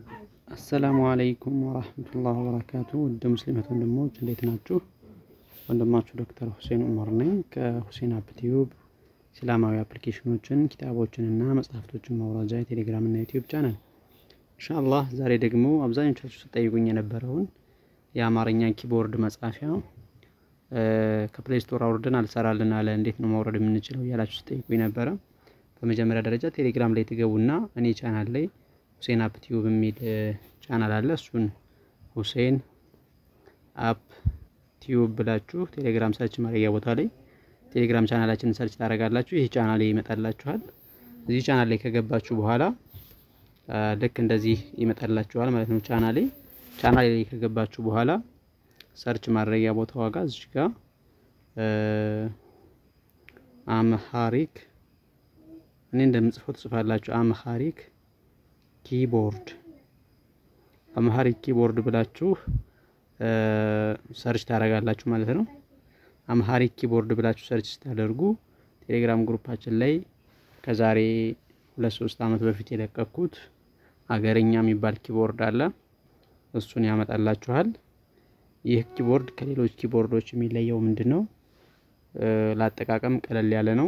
አሰላሙ አለይኩም ወራህመቱላህ ወበረካቱ ውድ ሙስሊመት ወንድሞች እንዴት ናችሁ? ወንድማችሁ ዶክተር ሁሴን ኡመር ነኝ ከሁሴን አፕ ቲዩብ እስላማዊ አፕሊኬሽኖችን ኪታቦችን እና መጽሐፍቶችን ማውራጃ የቴሌግራም እና ዩቲዩብ ቻናል ኢንሻአላህ ዛሬ ደግሞ አብዛኞቻችሁ ስጠይቁኝ የነበረውን የአማርኛ ኪቦርድ መጻፊያ ከፕሌይ ስቶር አውርደን አልሰራልን አለ እንዴት ነው ማውረድ የምንችለው እያላችሁ ስጠይቁኝ ነበረ። በመጀመሪያ ደረጃ ቴሌግራም ላይ ትገቡና እኔ ቻናል ላይ ሁሴን አፕ ቲዩብ የሚል ቻናል አለ። እሱን ሁሴን አፕ ቲዩብ ብላችሁ ቴሌግራም ሰርች ማድረጊያ ቦታ ላይ ቴሌግራም ቻናላችንን ሰርች ታደርጋላችሁ። ይህ ቻናል ላይ ይመጣላችኋል። እዚህ ቻናል ላይ ከገባችሁ በኋላ ልክ እንደዚህ ይመጣላችኋል ማለት ነው። ቻናሌ ቻናሌ ላይ ከገባችሁ በኋላ ሰርች ማድረጊያ ቦታ ዋጋ እዚህ ጋር አምሃሪክ እኔ እንደምጽፈው ትጽፋላችሁ። አምሃሪክ ኪቦርድ አምሃሪክ ኪቦርድ ብላችሁ ሰርች ታደርጋላችሁ ማለት ነው። አምሃሪክ ኪቦርድ ብላችሁ ሰርች ስታደርጉ ቴሌግራም ግሩፓችን ላይ ከዛሬ ሁለት ሶስት ዓመት በፊት የለቀኩት አገረኛ የሚባል ኪቦርድ አለ። እሱን ያመጣላችኋል። ይህ ኪቦርድ ከሌሎች ኪቦርዶች የሚለየው ምንድን ነው? ለአጠቃቀም ቀለል ያለ ነው።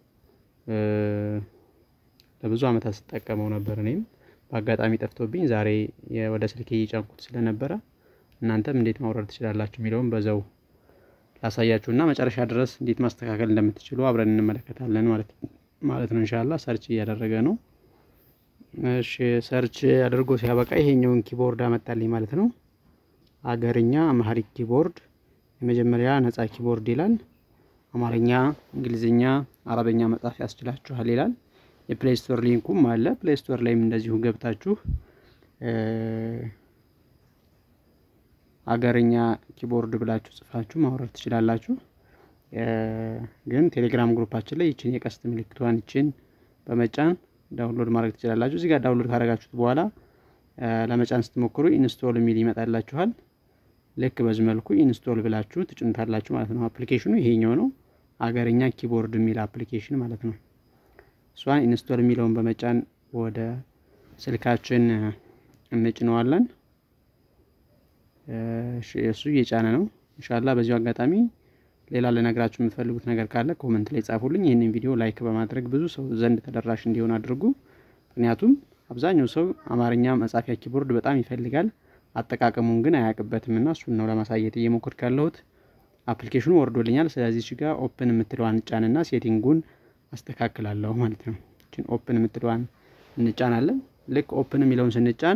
ለብዙ ዓመታት ስጠቀመው ነበር። እኔም በአጋጣሚ ጠፍቶብኝ ዛሬ ወደ ስልኬ እየጫንኩት ስለነበረ እናንተም እንዴት ማውረድ ትችላላችሁ የሚለውን በዛው ላሳያችሁ እና መጨረሻ ድረስ እንዴት ማስተካከል እንደምትችሉ አብረን እንመለከታለን ማለት ማለት ነው። ኢንሻአላህ ሰርች እያደረገ ነው። እሺ ሰርች አድርጎ ሲያበቃ ይሄኛውን ኪቦርድ አመጣልኝ ማለት ነው። አገርኛ አማሪክ ኪቦርድ የመጀመሪያ ነጻ ኪቦርድ ይላል። አማርኛ፣ እንግሊዝኛ፣ አረበኛ መጻፍ ያስችላችኋል ይላል። የፕሌይ ስቶር ሊንኩም አለ። ፕሌይ ስቶር ላይም እንደዚሁ ገብታችሁ አገርኛ ኪቦርድ ብላችሁ ጽፋችሁ ማውረድ ትችላላችሁ። ግን ቴሌግራም ግሩፓችን ላይ ይችን የቀስት ምልክቷን ይችን በመጫን ዳውንሎድ ማድረግ ትችላላችሁ። እዚህ ጋር ዳውንሎድ ካደረጋችሁት በኋላ ለመጫን ስትሞክሩ ኢንስቶል የሚል ይመጣላችኋል። ልክ በዚህ መልኩ ኢንስቶል ብላችሁ ትጭኑታላችሁ ማለት ነው። አፕሊኬሽኑ ይሄኛው ነው፣ አገርኛ ኪቦርድ የሚል አፕሊኬሽን ማለት ነው። እሷን ኢንስቶል የሚለውን በመጫን ወደ ስልካችን እንጭነዋለን። እሱ እየጫነ ነው። እንሻላ በዚሁ አጋጣሚ ሌላ ልነግራችሁ የምትፈልጉት ነገር ካለ ኮመንት ላይ ጻፉልኝ። ይህንን ቪዲዮ ላይክ በማድረግ ብዙ ሰው ዘንድ ተደራሽ እንዲሆን አድርጉ። ምክንያቱም አብዛኛው ሰው አማርኛ መጻፊያ ኪቦርድ በጣም ይፈልጋል፣ አጠቃቀሙን ግን አያውቅበትም እና እሱን ነው ለማሳየት እየሞከርኩ ያለሁት። አፕሊኬሽኑ ወርዶልኛል። ስለዚህ እዚህ ጋር ኦፕን የምትለዋን ጫንና ሴቲንጉን አስተካክላለሁ ማለት ነው። እችን ኦፕን የምትለዋን እንጫናለን። ልክ ኦፕን የሚለውን ስንጫን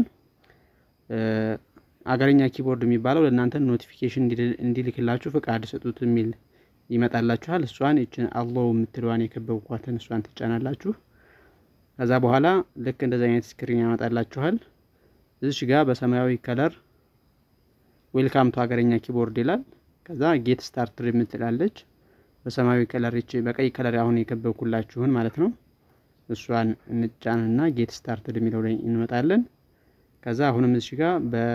አገርኛ ኪቦርድ የሚባለው ለእናንተ ኖቲፊኬሽን እንዲልክላችሁ ፍቃድ ስጡት የሚል ይመጣላችኋል። እሷን እችን አለው የምትለዋን የከበብኳትን እሷን ትጫናላችሁ። ከዛ በኋላ ልክ እንደዚህ አይነት ስክሪን ያመጣላችኋል። እዚሽ ጋር በሰማያዊ ከለር ዌልካም ቱ አገርኛ ኪቦርድ ይላል። ከዛ ጌት ስታርትድ የምትላለች በሰማያዊ ከለር ይቺ በቀይ ከለር አሁን የከበብኩላችሁን ማለት ነው። እሷን እንጫንና ጌት ስታርትድ የሚለው ላይ እንመጣለን። ከዛ አሁንም እዚህ ጋር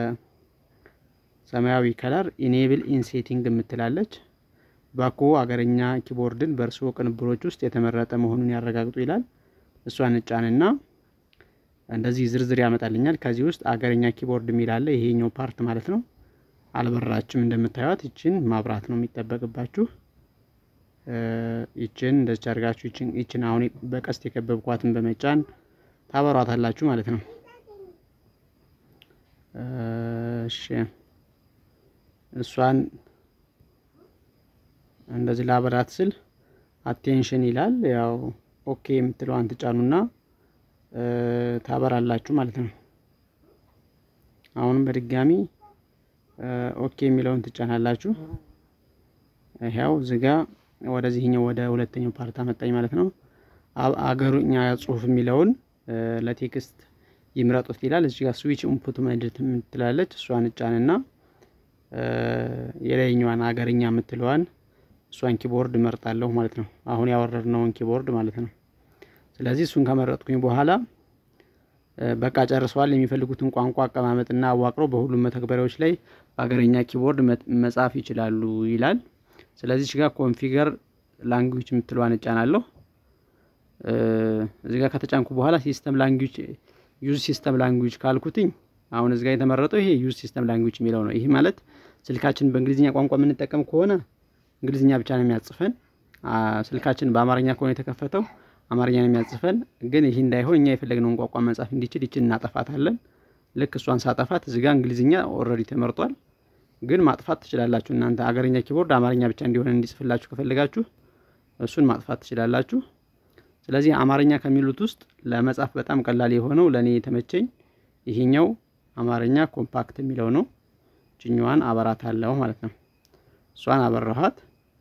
በሰማያዊ ከለር ኢኔብል ኢንሴቲንግ የምትላለች ባኮ አገረኛ ኪቦርድን በእርስዎ ቅንብሮች ውስጥ የተመረጠ መሆኑን ያረጋግጡ ይላል። እሷን እንጫንና እንደዚህ ዝርዝር ያመጣልኛል። ከዚህ ውስጥ አገረኛ ኪቦርድ የሚል አለ። ይሄኛው ፓርት ማለት ነው። አልበራችም እንደምታዩት። ይችን ማብራት ነው የሚጠበቅባችሁ። ይችን እንደዚህ አድርጋችሁ ይችን አሁን በቀስት የከበብኳትን በመጫን ታበሯታላችሁ ማለት ነው። እሺ እሷን እንደዚህ ላበራት ስል አቴንሽን ይላል። ያው ኦኬ የምትለዋን ትጫኑና ታበራላችሁ ማለት ነው። አሁንም በድጋሚ ኦኬ የሚለውን ትጫናላችሁ። ያው እዚጋ ወደዚህኛው ወደ ሁለተኛው ፓርት አመጣኝ ማለት ነው። አገሩኛ ጽሁፍ የሚለውን ለቴክስት ይምረጡት ይላል። እዚህ ጋር ስዊች ኢንፑት መድት የምትላለች እሷን እጫንና የላይኛዋን አገርኛ የምትለዋን እሷን ኪቦርድ እመርጣለሁ ማለት ነው። አሁን ያወረድነውን ኪቦርድ ማለት ነው። ስለዚህ እሱን ከመረጥኩኝ በኋላ በቃ ጨርሰዋል። የሚፈልጉትን ቋንቋ አቀማመጥና አዋቅረው በሁሉም መተግበሪያዎች ላይ በአገርኛ ኪቦርድ መጻፍ ይችላሉ ይላል። ስለዚህ እዚህ ጋር ኮንፊገር ላንጉጅ የምትለዋን እጫናለሁ። እዚህ ጋር ከተጫንኩ በኋላ ሲስተም ላንጉጅ ዩዝ ሲስተም ላንጉጅ ካልኩትኝ አሁን እዚህ ጋር የተመረጠው ይሄ ዩዝ ሲስተም ላንጉጅ የሚለው ነው። ይህ ማለት ስልካችን በእንግሊዝኛ ቋንቋ የምንጠቀም ከሆነ እንግሊዝኛ ብቻ ነው የሚያጽፈን። ስልካችን በአማርኛ ከሆነ የተከፈተው አማርኛ ነው የሚያጽፈን። ግን ይህ እንዳይሆን እኛ የፈለግነውን ቋንቋ መጻፍ እንዲችል ይችን እናጠፋታለን። ልክ እሷን ሳጠፋት እዚህ ጋር እንግሊዝኛ ኦልሬዲ ተመርጧል። ግን ማጥፋት ትችላላችሁ እናንተ አገረኛ ኪቦርድ አማርኛ ብቻ እንዲሆን እንዲጽፍላችሁ ከፈለጋችሁ እሱን ማጥፋት ትችላላችሁ። ስለዚህ አማርኛ ከሚሉት ውስጥ ለመጻፍ በጣም ቀላል የሆነው ለእኔ የተመቸኝ ይሄኛው አማርኛ ኮምፓክት የሚለው ነው። ችኛዋን አበራት አለው ማለት ነው። እሷን አበራኋት።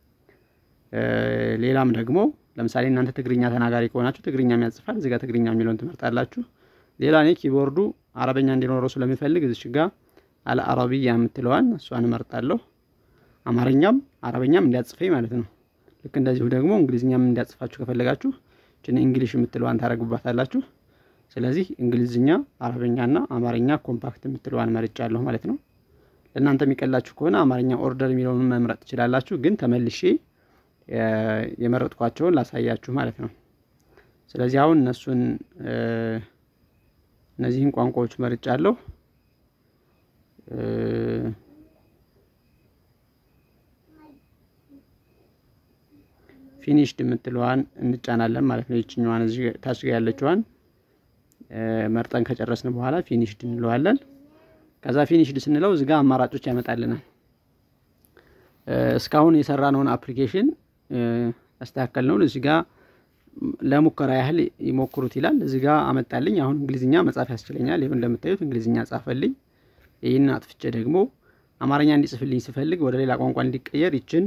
ሌላም ደግሞ ለምሳሌ እናንተ ትግርኛ ተናጋሪ ከሆናችሁ ትግርኛ የሚያጽፋል እዚጋ ትግርኛ የሚለውን ትመርጣላችሁ። ሌላ እኔ ኪቦርዱ አረበኛ እንዲኖረው ስለሚፈልግ እዚሽ ጋ አለ አረብያ የምትለዋን እሷን እመርጣለሁ። አማርኛም አረበኛም እንዲያጽፈኝ ማለት ነው። ልክ እንደዚሁ ደግሞ እንግሊዝኛም እንዲያጽፋችሁ ከፈለጋችሁ ችን እንግሊሽ የምትለዋን ታደርጉባታላችሁ። ስለዚህ እንግሊዝኛ፣ አረበኛና አማርኛ ኮምፓክት የምትለዋን መርጫለሁ ማለት ነው። ለእናንተ የሚቀላችሁ ከሆነ አማርኛ ኦርደር የሚለውን መምረጥ ትችላላችሁ። ግን ተመልሼ የመረጥኳቸውን ላሳያችሁ ማለት ነው። ስለዚህ አሁን እነሱን እነዚህን ቋንቋዎች መርጫለሁ። ፊኒሽድ የምትለዋን እንጫናለን ማለት ነው። ይችኛዋን እዚህ ታች ጋ ያለችዋን መርጠን ከጨረስን በኋላ ፊኒሽድ እንለዋለን። ከዛ ፊኒሽድ ስንለው እዚጋ አማራጮች ያመጣልናል። እስካሁን የሰራነውን አፕሊኬሽን ያስተካከል ነውን እዚጋ ለሙከራ ያህል ይሞክሩት ይላል። እዚጋ አመጣልኝ። አሁን እንግሊዝኛ መጻፍ ያስችለኛል። ይሁን እንደምታዩት እንግሊዝኛ ጻፈልኝ። ይህን አጥፍቼ ደግሞ አማርኛ እንዲጽፍልኝ ስፈልግ ወደ ሌላ ቋንቋ እንዲቀየር ይችን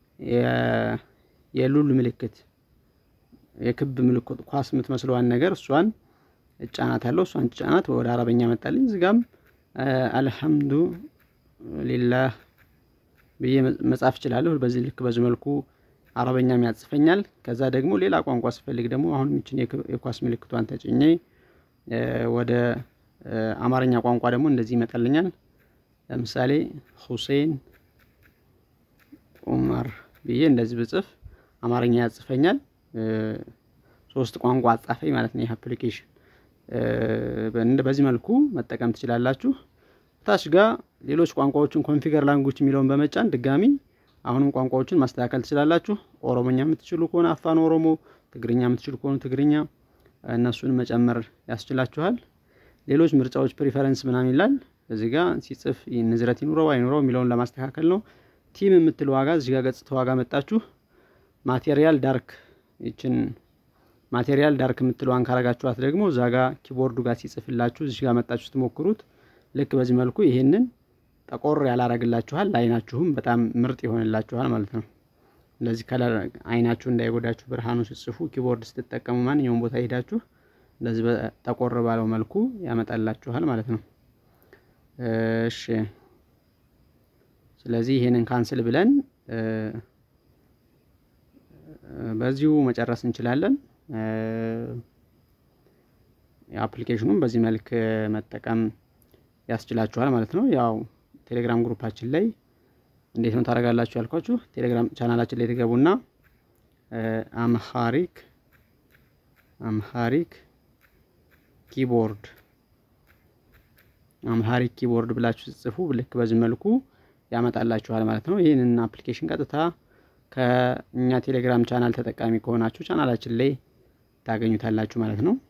የሉል ምልክት የክብ ምልክት ኳስ የምትመስለዋን ነገር እሷን እጫናታለሁ። እሷን ጫናት ወደ አረበኛ መጣልኝ። እዚጋም አልሐምዱ ሊላህ ብዬ መጻፍ እችላለሁ። በዚህ ልክ በዚህ መልኩ አረበኛም ያጽፈኛል። ከዛ ደግሞ ሌላ ቋንቋ ስፈልግ ደግሞ አሁን ይችን የኳስ ምልክቷን ተጭኜ ወደ አማርኛ ቋንቋ ደግሞ እንደዚህ ይመጣልኛል። ለምሳሌ ሁሴን ኡመር ብዬ እንደዚህ ብጽፍ አማርኛ ያጽፈኛል። ሶስት ቋንቋ አጻፈኝ ማለት ነው ይህ አፕሊኬሽን። በዚህ መልኩ መጠቀም ትችላላችሁ። ታች ጋር ሌሎች ቋንቋዎችን ኮንፊገር ላንጉጅ የሚለውን በመጫን ድጋሚ አሁንም ቋንቋዎችን ማስተካከል ትችላላችሁ። ኦሮሞኛ የምትችሉ ከሆነ አፋን ኦሮሞ፣ ትግርኛ የምትችሉ ከሆነ ትግርኛ፣ እነሱን መጨመር ያስችላችኋል። ሌሎች ምርጫዎች ፕሪፈረንስ ምናምን ይላል። እዚህ ጋር ሲጽፍ ንዝረት ይኑረው አይኑረው የሚለውን ለማስተካከል ነው። ቲም የምትል ዋጋ እዚህ ጋር ገጽታ ዋጋ መጣችሁ። ማቴሪያል ዳርክ ይችን ማቴሪያል ዳርክ የምትለዋን ካረጋችኋት ደግሞ እዛ ጋር ኪቦርዱ ጋር ሲጽፍላችሁ እዚህ ጋር መጣችሁ ስትሞክሩት ልክ በዚህ መልኩ ይሄንን ጠቆር ያላረግላችኋል። ለአይናችሁም በጣም ምርጥ ይሆንላችኋል ማለት ነው። እንደዚህ ከለር አይናችሁ እንዳይጎዳችሁ ብርሃኑ ስትጽፉ ኪቦርድ ስትጠቀሙ ማንኛውም ቦታ ሄዳችሁ እንደዚህ ጠቆር ባለው መልኩ ያመጣላችኋል ማለት ነው። እሺ ስለዚህ ይሄንን ካንስል ብለን በዚሁ መጨረስ እንችላለን። አፕሊኬሽኑም በዚህ መልክ መጠቀም ያስችላችኋል ማለት ነው። ያው ቴሌግራም ግሩፓችን ላይ እንዴት ነው ታደርጋላችሁ ያልኳችሁ፣ ቴሌግራም ቻናላችን ላይ ትገቡና አምሃሪክ አምሃሪክ ኪቦርድ አምሃሪክ ኪቦርድ ብላችሁ ጽፉ። ልክ በዚህ መልኩ ያመጣላችኋል ማለት ነው። ይህንን አፕሊኬሽን ቀጥታ ከእኛ ቴሌግራም ቻናል ተጠቃሚ ከሆናችሁ ቻናላችን ላይ ታገኙታላችሁ ማለት ነው።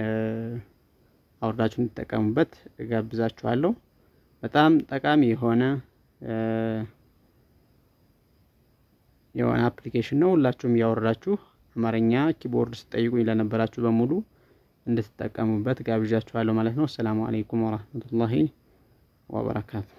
አውርዳችሁ እንድትጠቀሙበት እጋብዛችኋለሁ። በጣም ጠቃሚ የሆነ የሆነ አፕሊኬሽን ነው። ሁላችሁም እያወረዳችሁ አማርኛ ኪቦርድ ስጠይቁኝ ለነበራችሁ በሙሉ እንድትጠቀሙበት ጋብዣችኋለሁ ማለት ነው። አሰላሙ አለይኩም ወራህመቱላሂ ወበረካቱ።